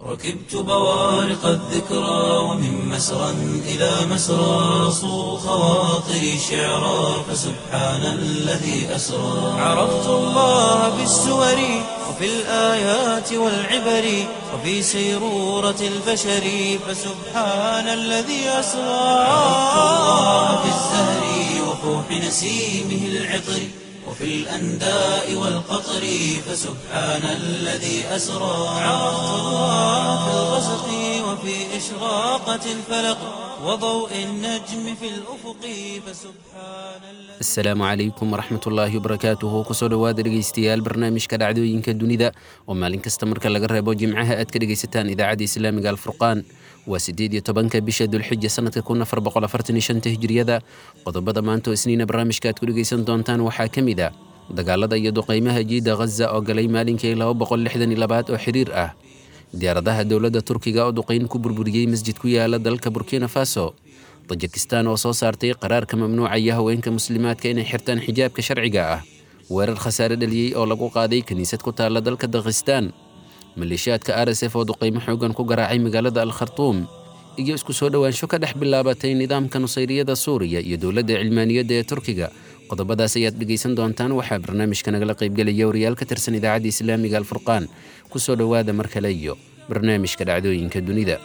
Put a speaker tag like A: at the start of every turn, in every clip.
A: ركبت بوارق الذكرى ومن مسرى إلى مسرى صو خواطري شعرا فسبحان الذي أسرى عرفت الله بالسور وفي الآيات والعبر وفي سيرورة البشر فسبحان الذي أسرى عرفت الله بالزهر وفوح نسيمه العطر وفي الأنداء والقطر فسبحان الذي أسرى عرفت الله في الغسق وفي إشراقة الفلق وضوء النجم في الأفق فسبحان الذي
B: asalaamu calaykum waraxmat ullaahi wabarakaatuhu kusoo dhowaada dhegaystayaal barnaamijka dhacdooyinka dunida oo maalin kasta marka laga reebo jimcaha aad ka dhegaysataan idaacadda islaamiga alfurqaan waa sideed iyo tobanka bisha dulxija sanadka kun afar boqol afartan iyo shanta hijriyada qodobada maanta oo isniina barnaamijka aad ku dhegaysan doontaan waxaa ka mid ah dagaalada iyo duqaymaha jiida ghaza oo galay maalinkii laba boqol lixdan iyo labaad oo xiriir ah diyaaradaha dowladda turkiga oo duqayn ku burburiyey masjid ku yaala dalka burkina faso tajikistan oo soo saartay qaraarka mamnuucaya haweenka muslimaadka inay xirtaan xijaabka sharciga ah weerar khasaare dhaliyey oo lagu qaaday kiniisad ku taalla dalka dakhistaan maleeshiyaadka r s f oo duqaymo xoogan ku garaacay magaalada al khartuum iyo isku soo dhowaansho ka dhex bilaabatay nidaamka nusayriyada suuriya iyo dowladda cilmaaniyadda ee turkiga qodobadaas ayaad dhegaysan doontaan waxaa barnaamijka nagala qaybgelaya wariyaal ka tirsan idaacadda islaamiga alfurqaan kusoo dhowaada mar kale iyo barnaamijka dhacdooyinka dunida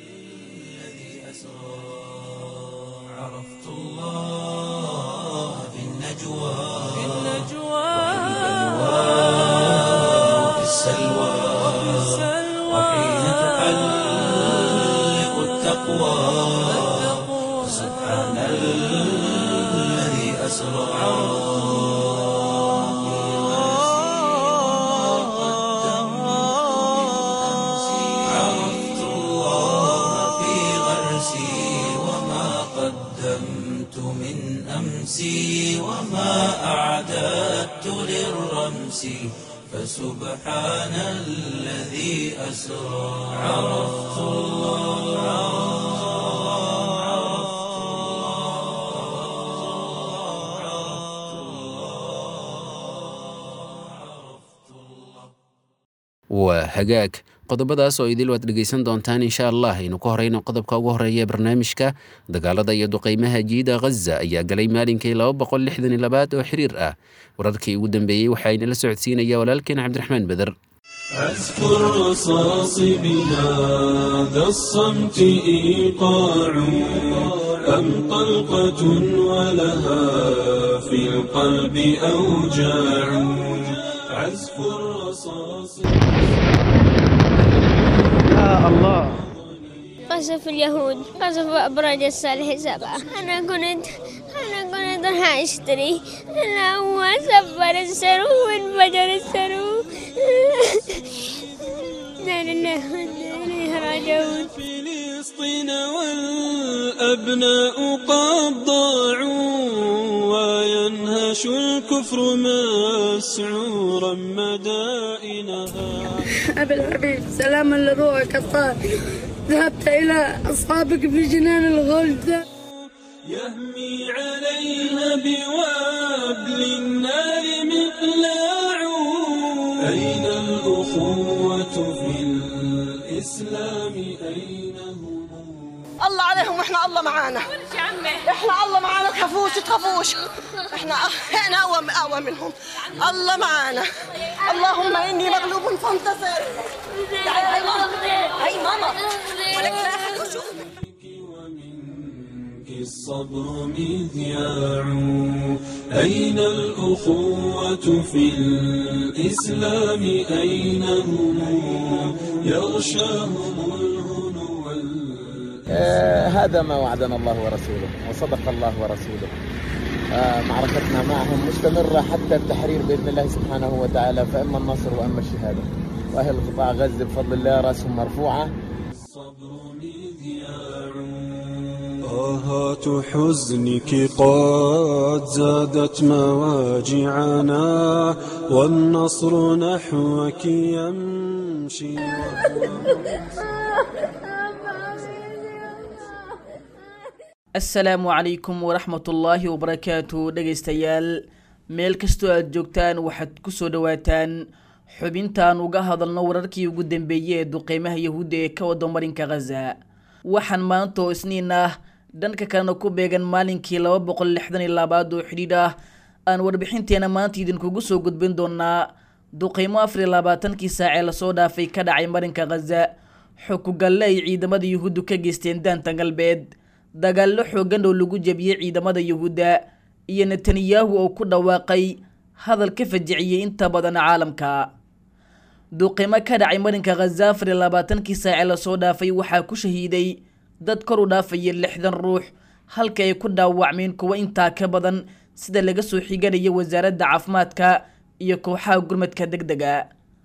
A: عرفت الله في النجوى وفي السلوى وحين تحلق التقوى سبحان الذي أسرى عرفت الله في غرسي وما قدمت من أمسي وما أعددت للرمس فسبحان الذي أسرى عرفت
B: waa hagaag qodobadaas oo idil waad dhegaysan doontaan insha allah aynu ku horeyno qodobka ugu horeeya ee barnaamijka dagaalada iyo duqaymaha jiida ghaza ayaa galay maalinkii laba boqol lixdan iyo labaad oo xiriir ah wararkii ugu dambeeyey waxaa inala socodsiinaya walaalkeen cabdiraxmaan beder
C: أذكر رصاص بلاد الصمت إيقاع أم طلقة ولها في القلب أوجاع عزف الرصاص
D: قصف اليهود قصف أبراج الصالح سبعة أنا كنت أنا كنت راح أشتري أنا هو سفر السرو وانفجر السرو لا لله وإنا إليه راجعون
C: فلسطين والأبناء قد ضاعوا وينهش الكفر مسعورا مدائنها
E: أبي الحبيب سلاما لروحك الطاهر ذهبت إلى أصحابك في جنان الغلد
C: يهمي عليها بوابل النار مقلاع أين الأخوة في الإسلام أين هم
F: الله عليهم واحنا الله معانا احنا الله معانا تخافوش تخافوش احنا احنا اقوى اقوى منهم الله معانا اللهم اني مغلوب فانتصر تعالي هاي ماما هاي ماما ولك لا أحد يشوف.
C: ومنك الصبر مذياع أين الأخوة في الإسلام أين هم يغشاهم الهنو وال-
G: آه، هذا ما وعدنا الله ورسوله وصدق الله ورسوله آه، معركتنا معهم مستمرة حتى التحرير بإذن الله سبحانه وتعالى فإما النصر وإما الشهادة وأهل قطاع غزة بفضل الله رأسهم مرفوعة
C: الصبر مذياع طاهات حزنك قد زادت مواجعنا والنصر نحوك يمشي
H: asalaamu calaykum waraxmatullaahi wabarakaatu dhegaystayaal meel kastoo aad joogtaan waxaad kusoo dhowaataan xubintaan uga hadalno wararkii ugu dambeeyey ee duqeymaha yahuudda ee ka wada marinka khaza waxaan maanta oo isniin ah dhanka kalena ku beegan maalinkii laba boqol lixdan iyo labaad oo xidhiidh ah aan warbixinteena maanta idinkugu soo gudbin doonaa duqeymo afar iyo labaatankii saacee lasoo dhaafay ka dhacay marinka khaza xukugalle ay ciidamada yuhuuddu ka geysteen daanta galbeed dagaallo xooggan oo lagu jebiyey ciidamada yuhuudda iyo netanyahu oo ku dhawaaqay hadal ka fajiciyey inta badan caalamka duqeymo ka dhacay marinka khaza afar iyo labaatankii saacee lasoo dhaafay waxaa ku shahiiday dad kor u dhaafaya lixdan ruux halka ay ku dhaawacmeen kuwo intaa ka badan sida laga soo xiganaya wasaaradda caafimaadka iyo kooxaha gurmadka deg dega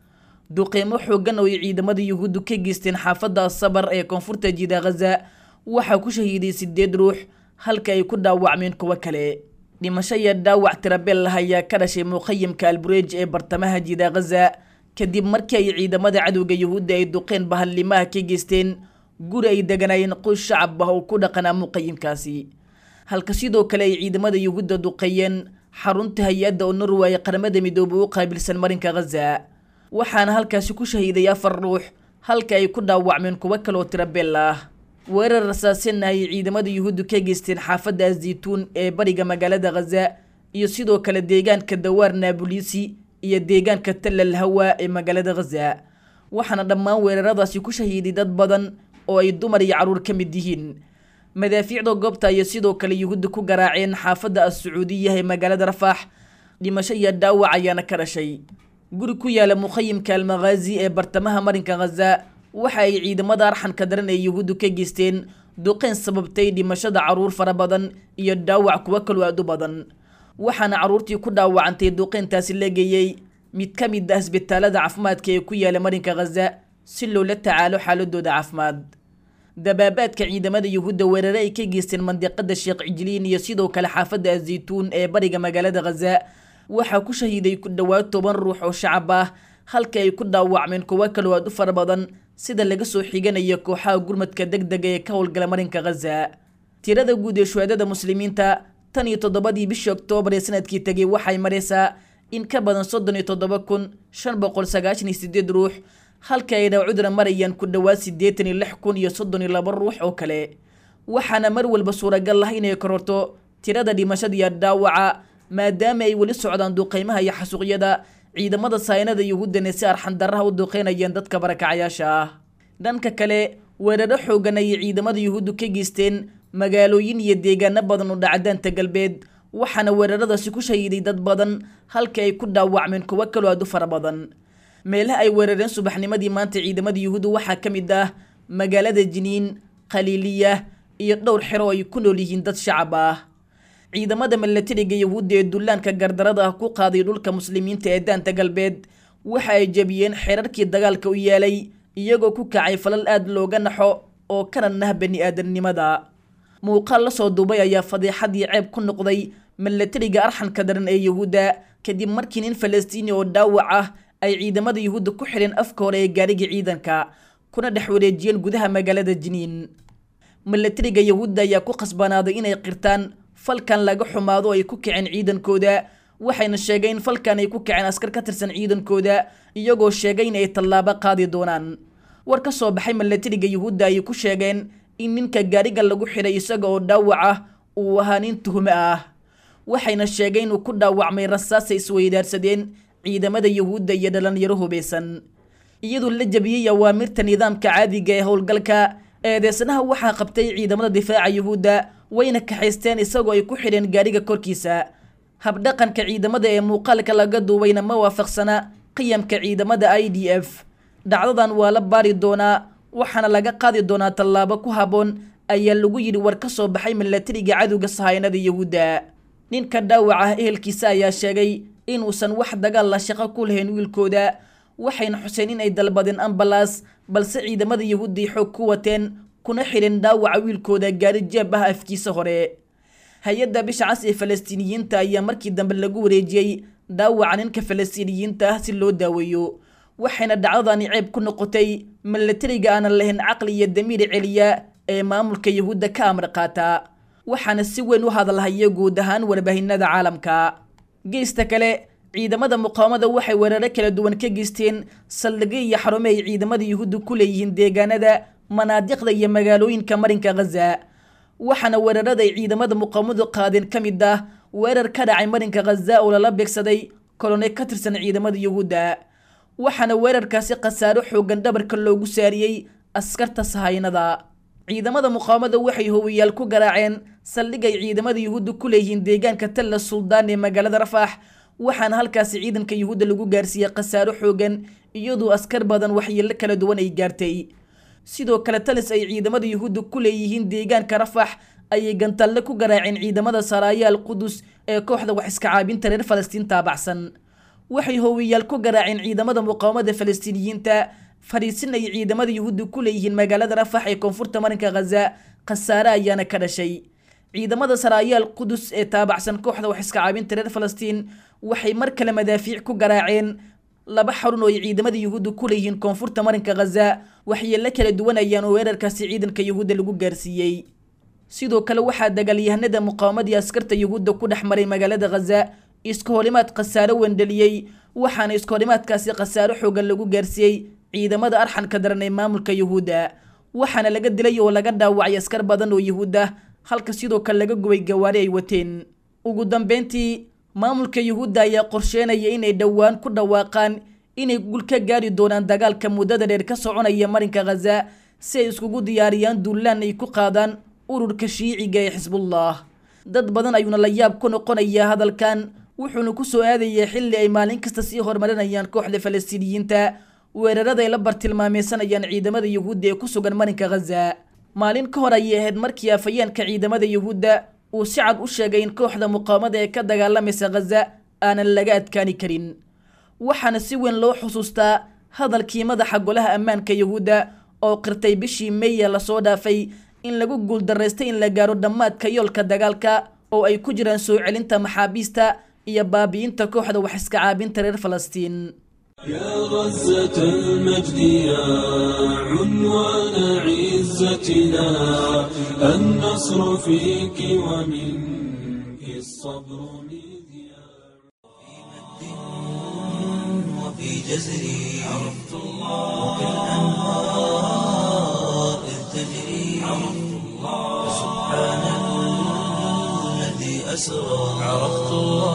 H: duqeymo xooggan oo ay ciidamada yuhuuddu ka geysteen xaafadda asabar ee koonfurta jiida khaza waxaa ku shahiiday sideed ruux halka ay ku dhaawacmeen kuwo kale dhimasho iyo dhaawac tirabeel ah ayaa ka dhashay muqayimka albureej ee bartamaha jiida khaza kadib markii ay ciidamada cadowga yuhuudda ay duqeen bahallimaha ka geysteen guri ay deganaayeen qoys shacab ah oo ku dhaqanaa muqayimkaasi halka sidoo kale ay ciidamada yuhuudda duqeeyeen xarunta hay-adda oo norway qaramada midoobay u qaabilsan marinka khaza waxaana halkaasi ku shahiiday afar ruux halka ay ku dhaawacmeen kuwo kaleoo tirabeel ah weerar rasaasina ay ciidamada yuhuuddu ka geysteen xaafadda azaytuun ee bariga magaalada khaza iyo sidoo kale deegaanka dawaar naabulisi iyo deegaanka tallal hawa ee magaalada khaza waxaana dhammaan weeraradaasi ku shahiiday dad badan oo ay dumar iyo carruur ka mid yihiin madaafiicda goobta ayay sidoo kale yuhuudda ku garaaceen xaafadda as-sacuudiya ee magaalada rafaax dhimasho iyo dhaawac ayaana ka dhashay guri ku yaala muqayimka almakhaazi ee bartamaha marinka khaza waxa ay ciidamada arxanka daran ee yuhuuddu ka geysteen duqeyn sababtay dhimashada carruur fara badan iyo dhaawac kuwo kaloo aad u badan waxaana carruurtii ku dhaawacantay duqeyntaasi la geeyey mid ka mid ah isbitaalada caafimaadka ee ku yaala marinka khaza si loola tacaalo xaaladooda caafimaad dabaabaadka ciidamada yuhuudda weerare ay ka geysteen mandiqada sheekh cijliin iyo sidoo kale xaafadda azaytuun ee bariga magaalada khaza waxaa ku shahiiday ku dhowaad toban ruux oo shacab ah halka ay ku dhaawacmeen kuwo kaloo aad u fara badan sida laga soo xiganaya kooxaha gurmadka deg dega ee ka howlgala marinka khaza tirada guud ee shuhaadada muslimiinta tan iyo toddobadii bishii oktoobar ee sanadkii tegay waxay maraysaa in ka badan soddon iyo toddoba kun shan boqol sagaashan iyo sideed ruux halka ay dhawcudra marayaan ku dhowaad siddeetan iyo lix kun iyo soddon iyo laba ruux oo kale waxaana mar walba suuragal ah inay kororto tirada dhimashada iyo dhaawaca maadaama ay weli socdaan duqeymaha iyo xasuuqyada ciidamada saynada yuhuuddana si arxandarraha u duqeynayeen dadka barakacayaasha ah dhanka kale weeraro xoogan ayay ciidamada yuhuuddu ka geysteen magaalooyin iyo deegaano badan oo dhacdaanta galbeed waxaana weeraradaasi ku shahiiday dad badan halka ay ku dhaawacmeen kuwo kaloo aad u fara badan meelaha ay weerareen subaxnimadii maanta ciidamada yuhuuddu waxaa ka mid ah magaalada jiniin khaliiliya iyo dhowr xero ay ku nool yihiin dad shacab ah ciidamada milatariga yuhuudda ee dullaanka gardarada ah ku qaaday dhulka muslimiinta ee daanta galbeed waxa ay jebiyeen xeerarkii dagaalka u yeelay iyagoo ku kacay falal aad looga naxo oo kana nah bani aadamnimada muuqaal lasoo duubay ayaa fadiixadii ceeb ku noqday milatariga arxanka daran ee yuhuudda kadib markii nin falastiini oo dhaawac ah ay ciidamada yuhuudda ku xidheen afka hore ee gaarigii ciidanka kuna dhex wareejiyeen gudaha magaalada jiniin milatariga yuhuudda ayaa ku khasbanaaday inay qirtaan falkan laga xumaado ay ku kaceen ciidankooda waxayna sheegeen in falkan ay ku kaceen askar ka tirsan ciidankooda iyagoo sheegay in ay tallaabo qaadi doonaan war ka soo baxay milatariga yuhuudda ayay ku sheegeen in ninka gaariga lagu xidhay isaga oo dhaawac ah uu ahaa nin tuhume ah waxayna sheegeen inuu ku dhaawacmay rasaasay isweydaarsadeen ciidamada yuhuudda iyo dhalinyaro hubaysan iyadoo la jabiyey awaamirta nidaamka caadiga ee howlgalka eedeysanaha waxaa qabtay ciidamada difaaca yuhuudda wayna kaxaysteen isagoo ay ku xidheen gaariga korkiisa habdhaqanka ciidamada ee muuqaalka laga duubayna ma waafaqsana qiyamka ciidamada i d f dhacdadan waa la baari doonaa waxaana laga qaadi doonaa tallaabo ku habboon ayaa lagu yidhi war ka soo baxay milatariga cadowga sahaynada yuhuudda ninka dhaawac ah ehelkiisa ayaa sheegay inuusan wax dagaal la shaqo ku lahayn wiilkooda waxayna xuseen in ay dalbadeen ambalaas balse ciidamada yuhuudday xoog ku wateen kuna xidheen dhaawaca wiilkooda gaari jeeb ah afkiisa hore hay-adda bisha cas ee falastiiniyiinta ayaa markii dambe lagu wareejiyey dhaawaca ninka falastiiniyiinta ah si loo daaweeyo waxayna dhacdadani ceeb ku noqotay milatariga aanan lahayn caqli iyo damiir celiya ee maamulka yuhuudda ka amar qaata waxaana si weyn u hadalhaya guud ahaan warbaahinada caalamka geesta kale ciidamada muqaawamada waxay weeraro kala duwan ka geysteen saldhigyo iyo xarumo ay ciidamada yuhuudda ku leeyihiin deegaanada manaadiqda iyo magaalooyinka marinka khaza waxaana weerarada ay ciidamada muqaawamadu qaadeen ka mid ah weerar ka dhacay marinka khaza oo lala beegsaday kolone ka tirsan ciidamada yuhuudda waxaana weerarkaasi khasaaro xoogan dhabarka loogu saariyey askarta sahaynada ciidamada muqaawamada waxay howiyaal ku garaaceen saldhig ay ciidamada yuhuudda ku leeyihiin deegaanka talla suldaan ee magaalada rafax waxaana halkaasi ciidanka yuhuudda lagu gaarsiiyey khasaaro xoogan iyadoo askar badan waxyeelo kala duwan ay gaartay sidoo kale talis ay ciidamada yuhuudda ku leeyihiin deegaanka rafax ayay gantalle ku garaaceen ciidamada saraayaal qudus ee kooxda wax iska caabinta reer falastiin taabacsan waxay howiyaal ku garaaceen ciidamada muqaawamada falastiiniyiinta fadhiisin ay ciidamada yuhuudda ku leeyihiin magaalada rafax ee koonfurta marinka khaza khasaare ayaana ka dhashay ciidamada saraayaal qudus ee taabacsan kooxda wax iska caabinta reer falastiin waxay mar kale madaafiic ku garaaceen laba xarun oo ay ciidamada yuhuudda ku leeyihiin koonfurta marinka khaza waxyeelo kala duwan ayaan oo weerarkaasi ciidanka yuhuudda lagu gaarsiiyey sidoo kale waxaa dagaalyahanada muqaawamadii askarta yuhuudda ku dhex maray magaalada khaza iska horimaad khasaaro wendheliyey waxaana iska horimaadkaasi khasaaro xoogan lagu gaarsiiyey ciidamada arxanka daran ee maamulka yuhuudda waxaana laga dilay oo laga dhaawacay askar badan oo yuhuud ah halka sidoo kale laga gubay gawaari ay wateen ugu dambeyntii maamulka yuhuudda ayaa qorsheynaya inay dhowaan ku dhawaaqaan inay gul ka gaari doonaan dagaalka muddada dheer ka soconaya marinka khaza si ay iskugu diyaariyaan duulaan ay ku qaadaan ururka shiiciga ee xisbullah dad badan ayuuna la yaab ku noqonayaa hadalkan wuxuuna ku soo aadayaa xilli ay maalin kasta sii horumarinayaan kooxda falastiiniyiinta weerarada ay la bartilmaameysanayaan ciidamada yuhuudda ee ku sugan marinka khaza maalin ka hor ayay ahayd markii afayeenka ciidamada yuhuudda uu si cad u sheegay in kooxda muqaawamada ee ka dagaalamaysa khaza aanan laga adkaani karin waxaana si weyn loo xusuustaa hadalkii madaxa golaha ammaanka yuhuudda oo qirtay bishii meeya lasoo dhaafay in lagu guuldaraystay in la gaaro dhammaadka yoolka dagaalka oo ay ku jiraan soo celinta maxaabiista iyo baabi'inta kooxda wax iska caabinta reer falastiin
C: يا غزة المجد يا عنوان عزتنا النصر فيك ومنك الصبر مذياع
A: وفي جزري عرفت الله وكالأنهار إذ تجري عرفت الله سبحان الذي أسرى عرفت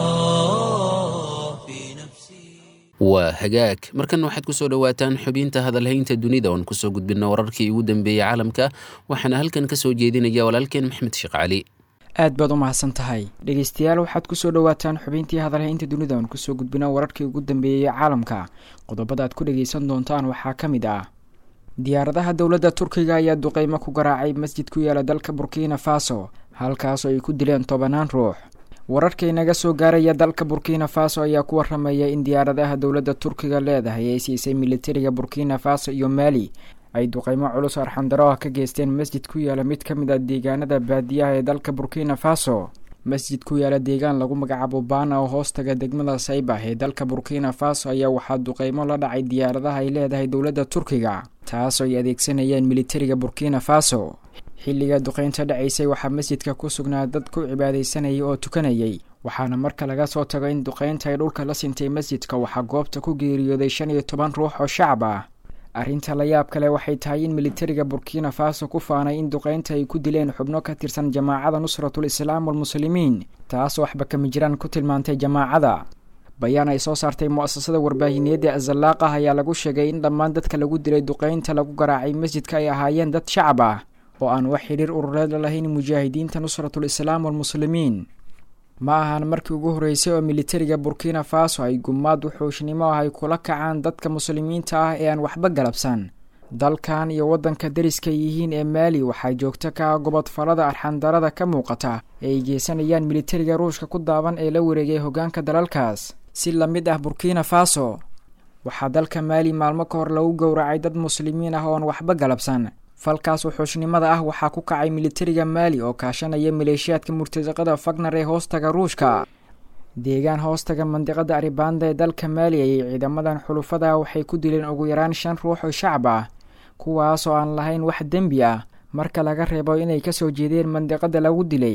A: الله في نفسي
B: waa hagaag markan waxaad ku soo dhowaataan xubinta hadalhaynta dunida oon kusoo gudbina wararkii ugu dambeeyey caalamka waxaana halkan ka soo jeedinaya walaalkeen maxmed sheekh cali
I: aad baad u mahadsan tahay dhegeystayaal waxaad kusoo dhowaataan xubintii hadalhaynta dunida oon kusoo gudbina wararkii ugu dambeeyey caalamka qodobada aad ku dhegeysan doontaan waxaa ka mid ah diyaaradaha dowladda turkiga ayaa duqeymo ku garaacay masjid ku yaala dalka burkina faso halkaasoo ay ku dileen tobanaan ruux wararka inaga soo gaaraya dalka burkina faso ayaa ku waramaya in diyaaradaha dowladda turkiga leedahay ay siisay militariga burkina faso iyo maali ay duqeymo culus arxandaro ah ka geysteen masjid ku yaala mid ka mid a deegaanada baadiyaha ee dalka burkina faso masjid ku yaala deegaan lagu magacaabo baana oo hoostaga degmada saybah ee dalka burkina faso ayaa waxaa duqeymo la dhacay diyaaradaha ay leedahay dowladda turkiga taasoo ay adeegsanayeen militariga burkina faso xilliga duqeynta dhacaysay waxaa masjidka ku sugnaa dad ku cibaadaysanayay oo tukanayay waxaana marka laga soo tago in duqeynta ay dhulka la sintay masjidka waxaa goobta ku geeriyooday shan iyo toban ruux oo shacab ah arrinta la yaab kale waxay tahay in militariga burkina faso ku faanay in duqeynta ay ku dileen xubno ka tirsan jamaacada nusratul islaam walmuslimiin taasoo waxba kama jiraan ku tilmaantay jamaacada bayaan ay soo saartay mu-asasada warbaahineedda azalaaqah ayaa lagu sheegay in dhammaan dadka lagu dilay duqeynta lagu garaacay masjidka ay ahaayeen dad shacab ah oo aan wax xidhiir urureed la lahayn mujaahidiinta nusratul islaam walmuslimiin ma ahan markii ugu horreysay oo militariga burkina faso ay gumaad wuxuushnimo ah ay kula kacaan dadka muslimiinta ah ee aan waxba galabsan dalkan iyo waddanka dariska yihiin ee maali waxaa joogto ka ah gobodfalada arxandarada ka muuqata ee ay geysanayaan militariga ruushka ku daaban ee la wareegay hoggaanka dalalkaas si la mid ah burkina faso waxaa dalka maali maalmo ka hor lagu gowracay dad muslimiin ah ooan waxba galabsan falkaas wuxuushnimada ah waxaa ku kacay militariga maali oo kaashanaya maleeshiyaadka murtasaqada fagnar ee hoostaga ruushka deegaan hoostaga mandiqada aribanda ee dalka maali ayay ciidamadan xulufada waxay ku dileen ugu yaraan shan ruux oo shacab ah kuwaas oo aan lahayn wax dembi ah marka laga reebo inay kasoo jeedeen mandiqada lagu dilay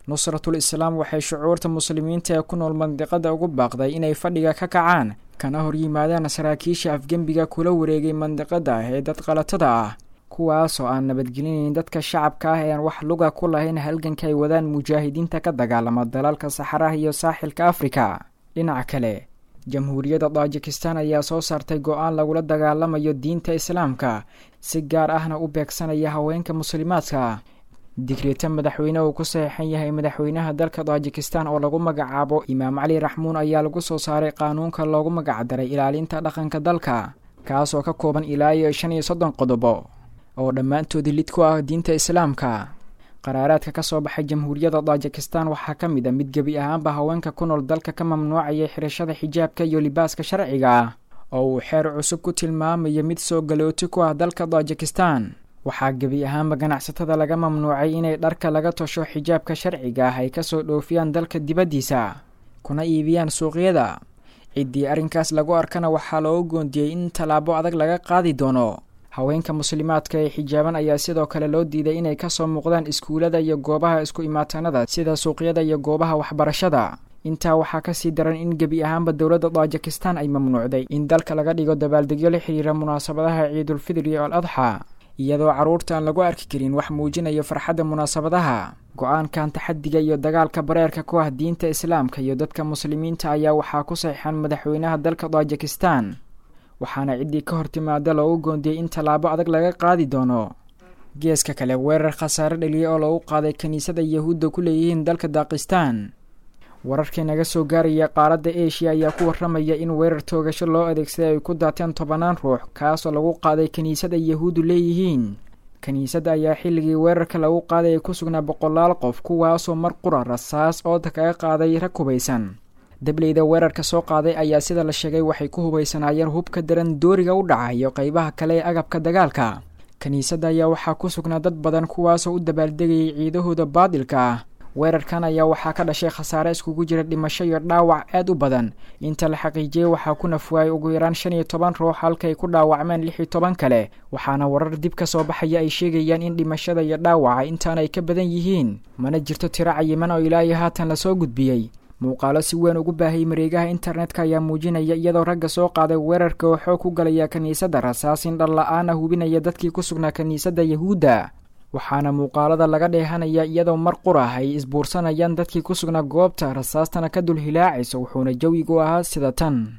I: nusratul islaam waxay shucuurta muslimiinta ee ku nool mandiqada ugu baaqday inay fadhiga ka kacaan kana hor yimaadaan saraakiisha afgembiga kula wareegay mandiqada ee dad qalatada ah kuwaas oo aan nabadgelinayn dadka shacabka ah ee aan wax luga ku lahayn halganka ay wadaan mujaahidiinta ka dagaalama dalalka saxaraha iyo saaxilka afrika dhinaca kale jamhuuriyadda tajikistan ayaa soo saartay go-aan lagula dagaalamayo diinta islaamka si gaar ahna u beegsanaya haweenka muslimaadka digreeta madaxweyne uu ku saxiixan yahay madaxweynaha dalka tajikistan oo lagu magacaabo imaam cali raxmuun ayaa lagu soo saaray qaanuunka loogu magacdaray ilaalinta dhaqanka dalka kaas oo ka kooban ilaa iyo shan iyo soddon qodobo oo dhammaantoodii lid ku ah diinta islaamka qaraaraadka ka soo baxay jamhuuriyadda tajikistan waxaa ka mid a mid gebi ahaanba haweenka ku nool dalka ka mamnuucayay xirashada xijaabka iyo libaaska sharciga ah oo uu xeer cusub ku tilmaamayo mid soo galooti ku ah dalka tajikistan waxaa gebi ahaanba ganacsatada laga mamnuucay inay dharka laga tosho xijaabka sharciga ah ay kasoo dhoofiyaan dalka dibaddiisa kuna iibiyaan suuqyada ciddii arrinkaas lagu arkana waxaa loogu goondiyey in tallaabo adag laga qaadi doono haweenka muslimaadka ee xijaaban ayaa sidoo kale loo diiday inay kasoo muuqdaan iskuulada iyo goobaha isku imaatanada sida suuqyada iyo goobaha waxbarashada intaa waxaa kasii daran in gebi ahaanba dowladda tajikistan ay mamnuucday in dalka laga dhigo dabaaldegyo la xiriira munaasabadaha ciidulfidri al adxa iyadoo carruurta aan lagu arki karin wax muujinayo farxadda munaasabadaha go-aankan taxadiga iyo dagaalka bareerka ku ah diinta islaamka iyo dadka muslimiinta ayaa waxaa ku saxiixan madaxweynaha dalka tajikistan waxaana ciddii ka hor timaada loogu goondiyey in tallaabo adag laga qaadi doono geeska kale weerar khasaare dhaliyay oo lagu qaaday kiniisada yahuudda ku leeyihiin dalka daakistan wararkii naga soo gaaraya qaaradda eshiya ayaa ku warramaya in weerar toogasho loo adeegsaday ay ku daateen tobanaan ruux kaasoo lagu qaaday kiniisada yahuuddu leeyihiin kiniisadda ayaa xilligii weerarka lagu qaaday ay ku sugnaa boqolaal qof kuwaasoo mar qura rasaas ooda kaga qaaday rag hubaysan dableyda weerarka soo qaaday ayaa sida la sheegay waxay ku hubaysanaayeen hubka daran dooriga u dhaca iyo qeybaha kale ee agabka dagaalka kiniisadda ayaa waxaa ku sugnaa dad badan kuwaasoo u dabaaldegayay ciidahooda baadilka ah weerarkan ayaa waxaa ka dhashay khasaare iskugu jira dhimasho iyo dhaawac aad u badan inta la xaqiijiyey waxaa ku nafwaayay ugu yaraan shan iyo toban ruux halkaay ku dhaawacmeen lix iyo toban kale waxaana warar dib ka soo baxaya ay sheegayaan in dhimashada iyo dhaawaca intaan ay ka badan yihiin mana jirto tiro cayiman oo ilaa iyo haatan lasoo gudbiyey muuqaalo si weyn ugu baahayay mareegaha internetka ayaa muujinaya iyadoo ragga soo qaaday weerarka oo xoog ku galaya kiniisadda rasaasin dhalla-aana hubinaya dadkii ku sugnaa kiniisadda yahuudda waxaana muuqaalada laga dheehanaya iyadoo mar qurah ay isbuursanayaan dadkii ku sugnaa goobta rasaastana ka dul hilaacaysa wuxuuna jawigu ahaa sida tan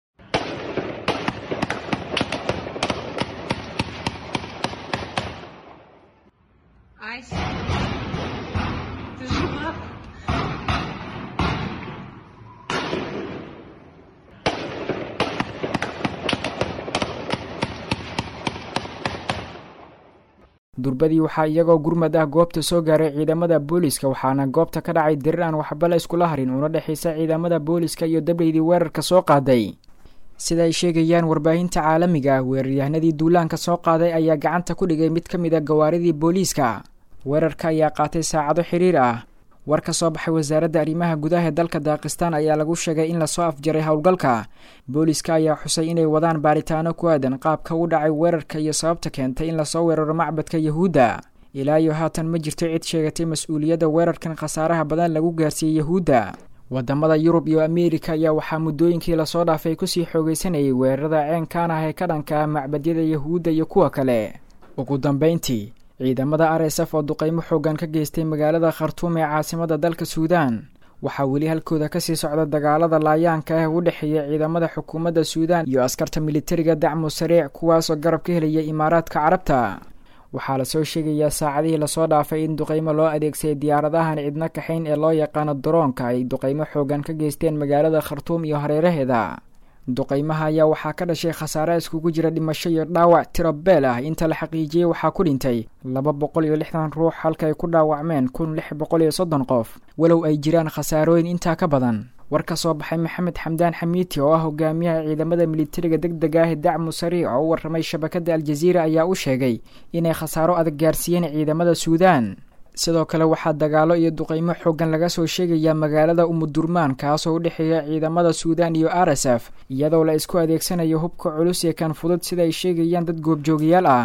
I: durbadii waxaa iyagoo gurmad ah goobta soo gaaray ciidamada booliska waxaana goobta ka dhacay dirir aan waxba la iskula harin una dhexaysa ciidamada booliska iyo dableydii weerarka soo qaaday sida ay sheegayaan warbaahinta caalamiga ah weeraryahanadii duulaanka soo qaaday ayaa gacanta ku dhigay mid ka mid a gawaaridii booliiska weerarka ayaa qaatay saacado xiriir ah war ka soo baxay wasaaradda arrimaha gudaha ee dalka daakistan ayaa lagu sheegay in lasoo afjaray howlgalka booliska ayaa xusay inay wadaan baaritaano ku aadan qaabka u dhacay weerarka iyo sababta keentay in lasoo weeraro macbadka yahuudda ilaa iyo haatan ma jirto cid sheegatay mas-uuliyadda weerarkan khasaaraha badan lagu gaarsiiyey yahuudda wadamada yurub iyo ameerika ayaa waxaa muddooyinkii lasoo dhaafay kusii xoogeysanayay weerarada ceenkaan ah ee ka dhanka ah macbadyada yahuudda iyo kuwa kale ugu dambeyntii ciidamada r s f oo duqeymo xoogan ka geystay magaalada khartuum ee caasimada dalka suudaan waxaa weli halkooda kasii socda dagaalada laayaanka ah u dhexeeya ciidamada xukuumadda suudaan iyo askarta militariga dacmu sariic kuwaasoo garab ka helaya imaaraadka carabta waxaa lasoo sheegayaa saacadihii lasoo dhaafay in duqeymo loo adeegsaday diyaaradahan cidno kaxayn ee loo yaqaano daroonka ay duqeymo xoogan ka geysteen magaalada khartuum iyo hareeraheeda duqeymaha ayaa waxaa ka dhashay khasaare iskugu jira dhimasho iyo dhaawac tiro beel ah inta la xaqiijiyey waxaa ku dhintay laba boqol iyo lixdan ruux halka ay ku dhaawacmeen kun lix boqol iyo soddon qof walow ay jiraan khasaarooyin intaa ka badan war ka soo baxay maxamed xamdaan xamiiti oo ah hogaamiyaha ciidamada militariga deg deg ah ee dacmu sariic oo u warramay shabakadda aljaziira ayaa u sheegay inay khasaaro adag gaarsiiyeen ciidamada suudaan sidoo kale waxaa dagaalo iyo duqeymo xoogan laga soo sheegayaa magaalada umudurmaan kaasoo u dhexeeya ciidamada suudaan iyo r s f iyadoo la isku adeegsanayo hubka culus ee kan fudud sida ay sheegayaan dad goobjoogayaal ah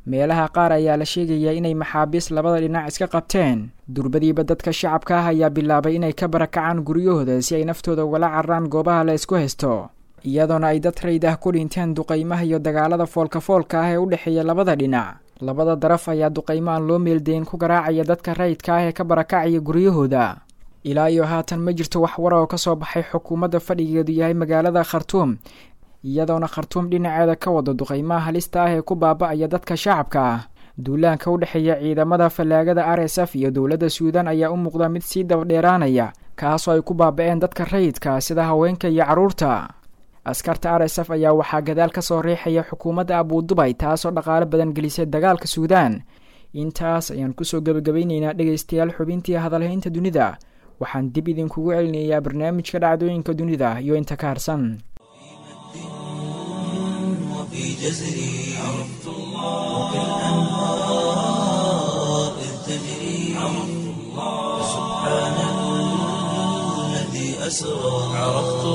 I: meelaha qaar ayaa la sheegayaa inay maxaabiis labada dhinac iska qabteen durbadiiba dadka shacabka ah ayaa bilaabay inay ka barakacaan guryahooda si ay naftooda ugala cararaan goobaha la isku haysto iyadoona ay dad rayd ah ku dhinteen duqaymaha iyo dagaalada foolka foolka ah ee u dhexeeya labada dhinac labada daraf ayaa duqaymo aan loo meeldayn ku garaacaya dadka rayidka ah ee ka barakacaya guryahooda ilaa iyo haatan ma jirto wax war oo kasoo baxay xukuumadda fadhigeedu yahay magaalada khartuum iyadoona khartuum dhinaceeda ka wada duqaymaha halista ah ee ku baaba-aya dadka shacabka ah duulaanka u dhexeeya ciidamada fallaagada r s f iyo dowladda suudan ayaa u muuqda mid sii dabadheeraanaya kaasoo ay ku baaba-een dadka rayidka sida haweenka iyo carruurta askarta r s f ayaa waxaa gadaal ka soo riixaya xukuumadda abuudubay taasoo dhaqaalo badan gelisay dagaalka suudaan intaas ayaan kusoo gebagabayneynaa dhegaystayaal xubintii hadalhaynta dunida waxaan dib idinkugu celinayaa barnaamijka dhacdooyinka dunida iyo inta ka harsan
A: وفي جزري عرفت الله وكالأنهار إذ تجري عرفت الله سبحان الذي أسرى عرفت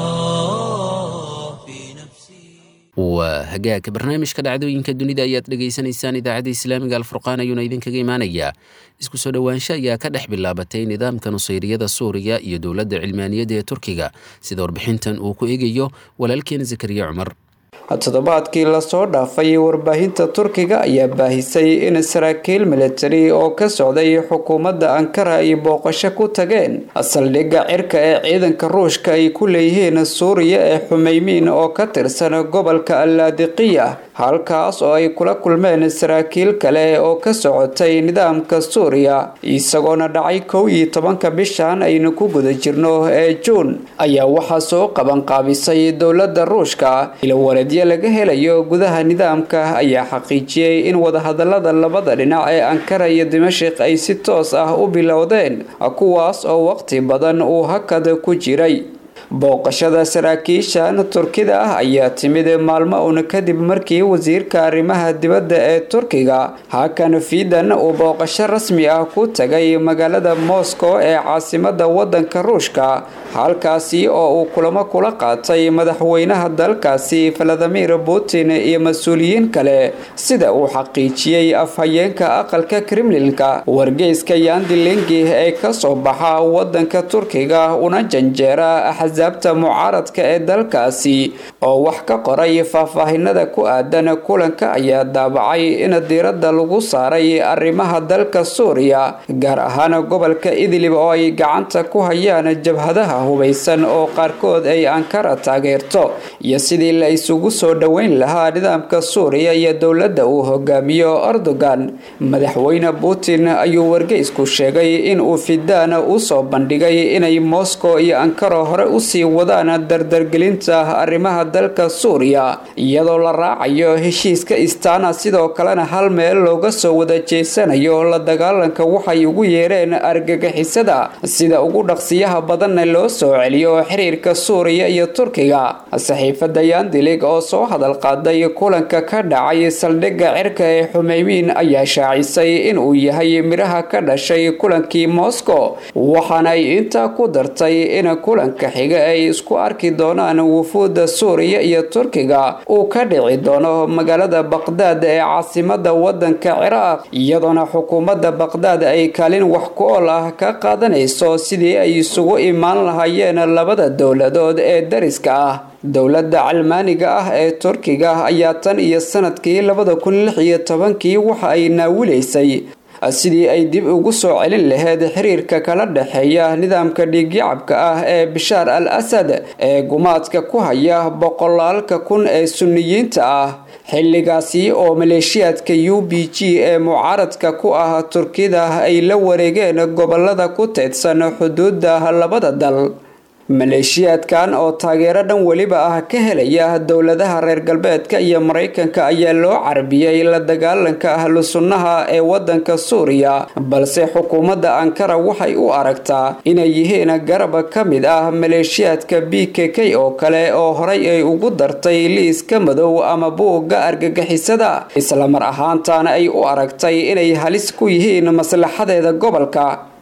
A: الله في نفسي
B: waa hagaagka barnaamijka dhacdooyinka dunida ayaad dhegaysanaysaan idaacadda islaamiga alfurqaan ayuuna idinkaga imaanayaa isku soo dhowaansho ayaa ka dhex bilaabatay nidaamka nusayriyada suuriya iyo dowladda cilmaaniyadda ee turkiga sida warbixintan uu ku eegayo walaalkeen zakariya cumar
J: toddobaadkii lasoo dhaafay warbaahinta turkiga ayaa baahisay in saraakiil militari oo ka socday xukuumadda ankara ay booqasho ku tageen saldhigga cirka ee ciidanka ruushka ay ku leeyihiin suuriya ee xumeymiin oo ka tirsan gobolka allaadiqiya halkaas oo ay kula kulmeen saraakiil kale oo ka socotay nidaamka suuriya isagoona dhacay kow iyo tobanka bishan aynu ku guda jirno ee juun ayaa waxaa soo qabanqaabisay dowladda ruushka ilwareedyo laga helayo gudaha nidaamka ayaa xaqiijiyey in wadahadalada labada dhinac ee ankara iyo dimashik ay si toos ah u bilowdeen kuwaas oo waqti badan uu hakad ku jiray booqashada saraakiishan turkida ah ayaa timid maalmo uun kadib markii wasiirka arrimaha dibadda ee turkiga hakan fidan uu booqasho rasmi ah ku tagay magaalada moscow ee caasimada wadanka ruushka halkaasi oo uu kulamo kula qaatay madaxweynaha dalkaasi valadimir putin iyo mas-uuliyiin kale sida uu xaqiijiyey afhayeenka aqalka kremlinka wargeyska yandilingi ee kasoo baxa wadanka turkiga una janjeera axsaabta mucaaradka ee dalkaasi oo wax ka qoray faahfaahinada ku aadan kulanka ayaa daabacay in diiradda lagu saaray arrimaha dalka suuriya gaar ahaan gobolka idlib oo ay gacanta ku hayaan jabhadaha hubaysan oo qaarkood ay ankara taageerto iyo sidii la isugu soo dhoweyn lahaa nidaamka suuriya iyo dowladda uu hogaamiyo erdogan madaxweyne putin ayuu wargeysku sheegay in uu fidaan usoo bandhigay inay moscow iyo ankara hore usii wadaan dardargelinta arrimaha dalka suuriya iyadoo la raacayo heshiiska istana sidoo kalena hal meel looga soo wada jeesanayo la dagaalanka waxay ugu yeereen argagixisada sida ugu dhaqsiyaha badanna loo soo celiyo xiriirka suuriya iyo turkiga saxiifada yandilig oo soo hadal qaaday kulanka ka dhacay saldhigga cirka ee xumeymiin ayaa shaacisay inuu yahay midhaha ka dhashay kulankii moscow waxaana ay intaa ku dartay in kulanka xiga ay isku arki doonaan wufuudda suuriya iyo turkiga uu ka dhici doono magaalada baqdaad ee caasimada wadanka ciraaq iyadoona xukuumadda baqdaad ay kaalin wax ku ool ah ka qaadanayso sidii ay isugu imaan lahaayeen labada dowladood ee dariska ah dowladda calmaaniga ah ee turkiga ayaa tan iyo sanadkii labada kun lix iyo tobankii waxa ay naawilaysay sidii ay dib ugu soo celin lahayd xiriirka kala dhexeeya nidaamka dhiigyacabka ah ee bishaar al asad ee gumaadka ku haya boqolaalka kun ee sunniyiinta ah xilligaasi oo maleeshiyaadka u b g ee mucaaradka ku ah turkida ay la wareegeen gobolada ku teedsan xuduudda labada dal maleeshiyaadkan oo taageero dhan weliba ah ka helaya dowladaha reer galbeedka iyo maraykanka ayaa loo carbiyey la dagaalanka ahlu sunnaha ee wadanka suuriya balse xukuumadda ankara waxay u aragtaa inay yihiin garab ka mid ah maleeshiyaadka b k k oo kale oo horay ay ugu dartay liiska madow ama buugga argagixisada islamar ahaantaana ay u aragtay inay halis ku yihiin maslaxadeeda gobolka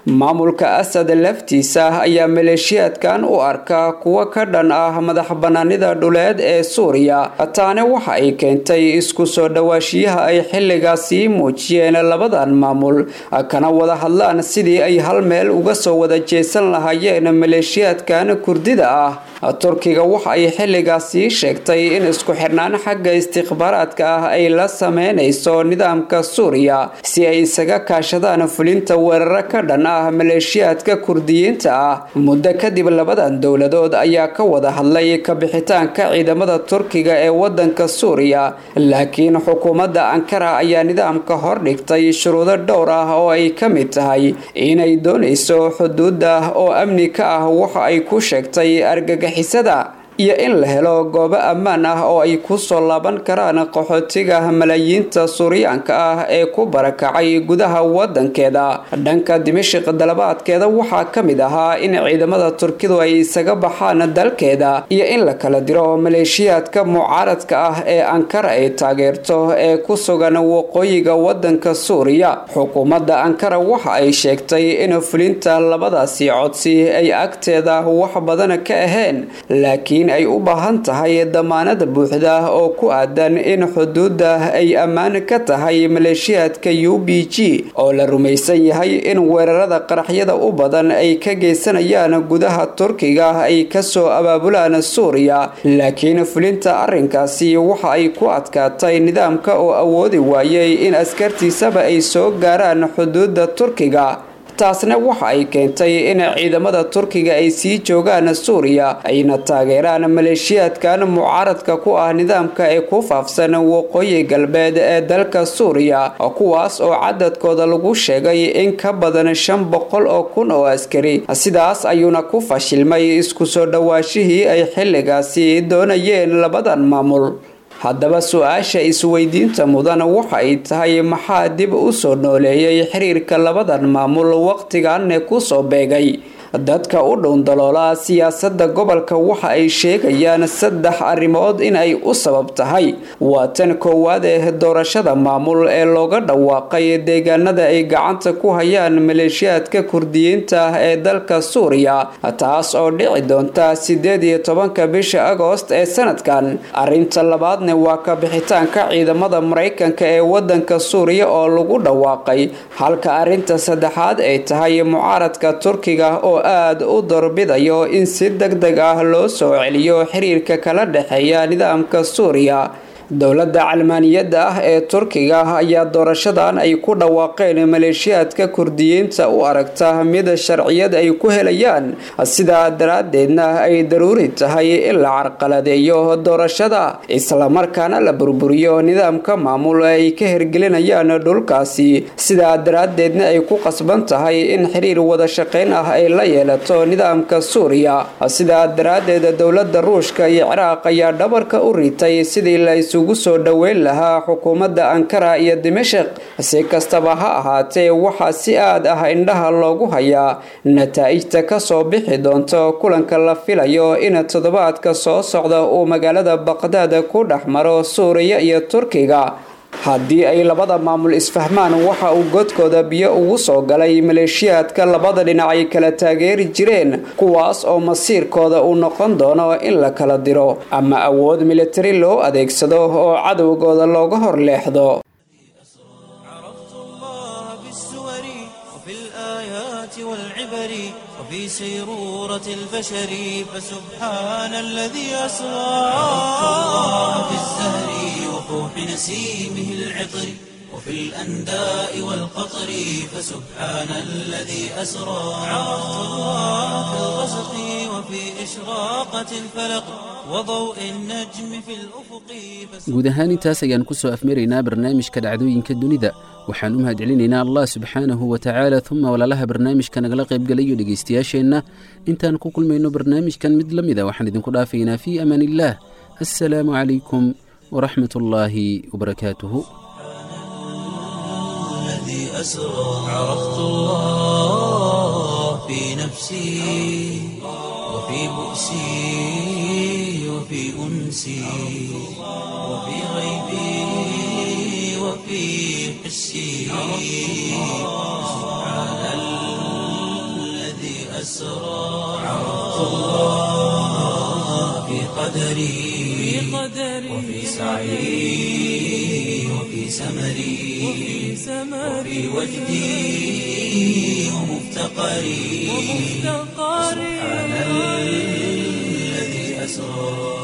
J: maamulka asad laftiisa ayaa maleeshiyaadkan u arka kuwo ka dhan ah madax banaanida dhuleed ee suuriya taani waxa ay keentay isku soo dhawaashiyaha ay xilligaasi muujiyeen labadan maamul kana wada hadlaan sidii ay hal meel uga soo wada jeesan lahaayeen maleeshiyaadkan kurdida ah turkiga waxa ay xilligaasi sheegtay in isku xirnaan xagga istikhbaaraadka ah ay la sameynayso nidaamka suuriya si ay isaga kaashadaan fulinta weeraro ka dhan ah maleeshiyaadka kurdiyiinta ah muddo kadib labadan dowladood ayaa ka wada hadlay kabixitaanka ciidamada turkiga ee wadanka suuriya laakiin xukuumadda ankara ayaa nidaamka hordhigtay shuruudo dhowr ah oo ay ka mid tahay inay doonayso xuduuda oo amni ka ah waxa ay ku sheegtay argagixisada iyo in la helo goobo ammaan ah oo ay ku soo laaban karaan qaxootiga malaayiinta suuriyaanka ah ee ku barakacay gudaha wadankeeda dhanka dimashiq dalabaadkeeda waxaa ka mid ahaa in ciidamada turkidu ay isaga baxaan dalkeeda iyo in la kala diro maleeshiyaadka mucaaradka ah ee ankara ay taageerto ee ku sugan waqooyiga wadanka suuriya xukuumadda ankara waxa ay sheegtay in fulinta labadaasi codsi ay agteeda wax badan ka ahayn laakiin ay u baahan tahay damaanada buuxda oo ku aadan in xuduudda ay ammaan ka tahay maleeshiyaadka u b g oo la rumaysan yahay in weerarada qaraxyada u badan ay ka geysanayaan gudaha turkiga ay kasoo abaabulaan suuriya laakiin fulinta arrinkaasi waxa ay ku adkaatay nidaamka oo awoodi waayay in askartiisaba ay soo gaaraan xuduudda turkiga taasna waxa ay keentay in ciidamada turkiga ay sii joogaan suuriya ayna taageeraan maleeshiyaadkan mucaaradka ku ah nidaamka ee ku faafsan waqooyi galbeed ee dalka suuriya kuwaas oo cadadkooda lagu sheegay in ka badan shan boqol oo kun oo askari sidaas ayuuna ku fashilmay isku soo dhawaashihii ay xilligaasi doonayeen labadan maamul haddaba su-aasha isweydiinta mudan waxa ay tahay maxaa dib u soo nooleeyay xiriirka labadan maamul waqtiganne kusoo beegay dadka u dhowndaloola siyaasadda gobolka waxa ay sheegayaan saddex arrimood in ay u sabab tahay waa tan koowaad ee doorashada maamul ee looga dhawaaqay deegaanada ay gacanta ku hayaan maleeshiyaadka kurdiyiinta ah ee dalka suuriya taas oo dhici doonta sideed iyo tobanka bisha agoost ee sanadkan arrinta labaadna waa kabixitaanka ciidamada maraykanka ee wadanka suuriya oo lagu dhawaaqay halka arrinta saddexaad ay tahay mucaaradka turkiga oo aada u doorbidayo in si deg deg ah loo soo celiyo xiriirka kala dhexeeya nidaamka suuriya dowladda calmaaniyadda ah ee turkiga ayaa doorashadan ay ku dhawaaqeen maleeshiyaadka kurdiyiinta u aragta mid sharciyad ay ku helayaan sidaa daraaddeedna ay daruuri tahay in la carqaladeeyo doorashada islamarkaana la burburiyo nidaamka maamul ay ka hergelinayaan dhulkaasi sidaa daraaddeedna ay ku qasban tahay in xiriir wada shaqayn ah ay la yeelato nidaamka suuriya sidaa daraaddeed dowladda ruushka iyo ciraaq ayaa dhabarka u ritay sidii la isugu soo dhoweyn lahaa xukuumadda ankara iyo dimashik si kastaba ha ahaatee waxaa si aad ah indhaha loogu hayaa nataa'ijta kasoo bixi doonto kulanka la filayo in toddobaadka soo socda uu magaalada baqdaad ku dhex maro suuriya iyo turkiga haddii ay labada maamul isfahmaan waxa uu godkooda biyo ugu soo galay maleeshiyaadka labada dhinac ay kala taageeri jireen kuwaas oo masiirkooda uu noqon doono in la kala diro ama awood militari loo adeegsado oo cadowgooda looga hor leexdo
A: وفي سيرورة البشر فسبحان الذي أسرى في الزهر وفوح نسيمه العطر وفي الأنداء والقطر فسبحان الذي أسرى عرفت الله في الغسق وفي إشراقة الفلق وضوء النجم في الأفق
B: guud ahaan intaas ayaan ku soo afmaraynaa barnaamijka dhacdooyinka dunida waxaan u mahadcelinaynaa allah subxaanahu wa tacaala uma walaalaha barnaamijka nagala qaybgalayo dhegaystayaasheenna intaan ku kulmayno barnaamijkan mid la mida waxaan idinku dhaafaynaa fii amaan illaah assalaamu calaykum waraxmat ullaahi wabarakaatuhu
A: الذي أسرى عرفت الله في نفسي وفي بؤسي وفي أنسي وفي غيبي وفي حسي سبحان أسرى عرفت الله في قدري وفي سعي وفي سمري وفي وجدي ومفتقري سبحان الذي أسرى